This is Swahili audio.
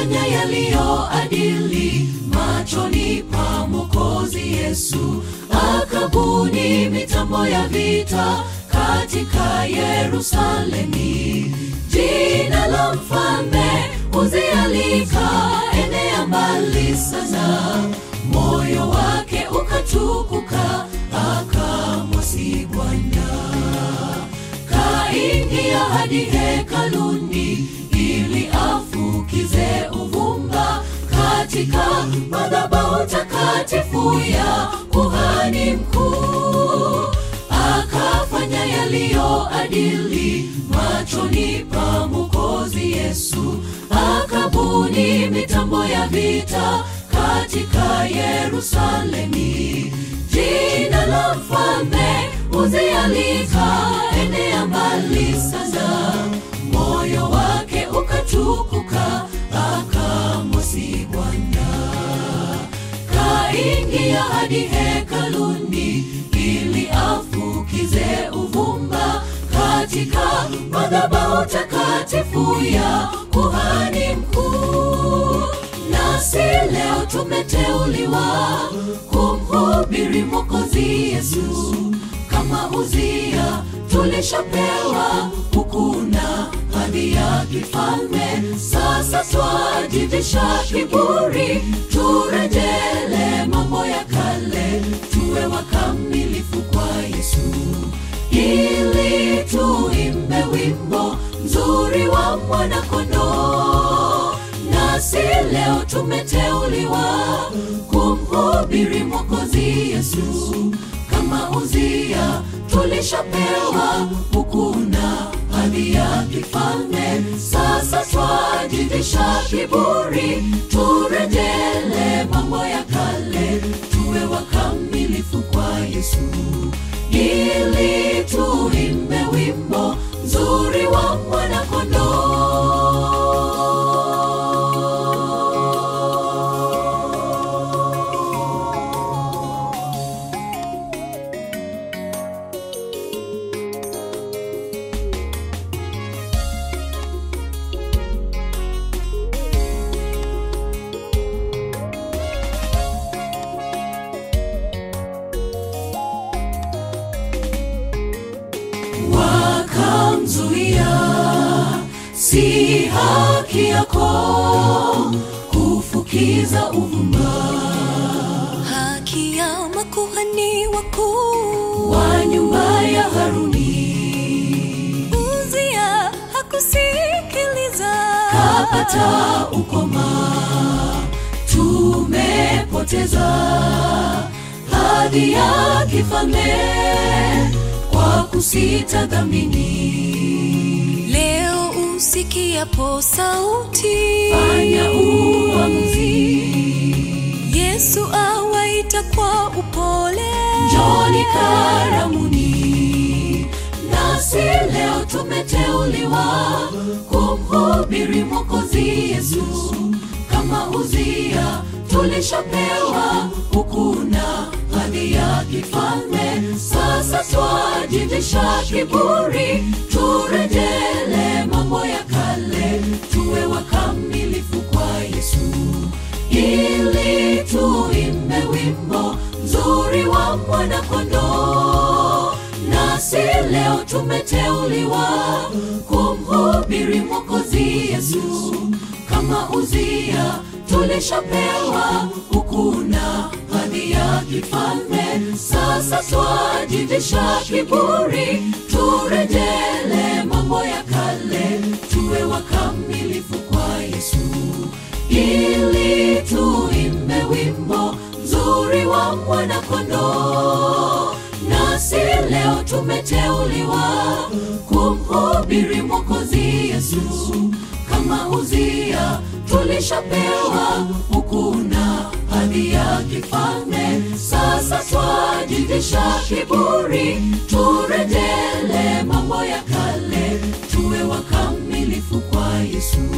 akafanya yaliyo adili machoni pa Mwokozi Yesu, akabuni mitambo ya vita katika Yerusalemi. Jina la mfalme Uzia likaenea mbali sana, moyo wake ukatukuka, akamwasi Bwana kaingia hadi hekaluni ili afukize uvumba katika madhabahu takatifu ya kuhani mkuu. Akafanya yaliyo adili machoni pa Mwokozi Yesu, akabuni mitambo ya vita katika Yerusalemi. Jina la mfalme Uzia likaenea mbali sana, moyo wake ukatukuka, akamwasi Bwana. Kaingia hadi hekaluni ili afukize uvumba katika madhabahu takatifu ya kuhani mkuu. Nasi leo tumeteuliwa kumhubiri Mwokozi Yesu kama Uzia, tulishapewa hukuna hadhi ya kifalme. Sasa twajivisha kiburi, turejele mambo ya kale, tuwe wakamilifu kwa Yesu, ili tuimbe wimbo mzuri wa mwana-kondoo. Nasi leo tumeteuliwa kumhubiri Mwokozi Yesu kama Uzia, tulishapewa hukuna hadhi ya kifalme. Sasa twajivisha kiburi, turejele mambo ya kale, tuwe wakamilifu kwa Yesu, ili tuimbe wimbo mzuri wa mwana-kondoo. wakamzuia, si haki yako kufukiza uvumba haki ya makuhani wakuu. wa nyumba ya Haruni, Uzia hakusikiliza, kapata ukoma, tumepoteza hadhi ya kifalme kwa kusita dhamini. leo usikiapo sauti, Fanya uamuzi, Yesu awaita kwa upole, njoni karamuni. Nasi leo tumeteuliwa kumhubiri Mwokozi Yesu kama Uzia, tulishapewa hukuna hadhi ya kifalme. Sasa twajivisha kiburi, turejele mambo ya kale, tuwe wakamilifu kwa Yesu ili tuimbe wimbo mzuri wa mwana-kondoo. Nasi leo tumeteuliwa kumhubiri Mwokozi Yesu kama Uzia, tulishapewa hukuna hadhi ya kifalme. Sasa twajivisha kiburi, turejele mambo ya kale, tuwe wakamilifu kwa Yesu ili tuimbe wimbo mzuri wa mwana-kondoo. Nasi leo tumeteuliwa kumhubiri Mwokozi Yesu kama Uzia, tulishapewa hukuna hadhi ya kifalme. Sasa twajivisha kiburi, turejele mambo ya kale, tuwe wakamilifu kwa Yesu.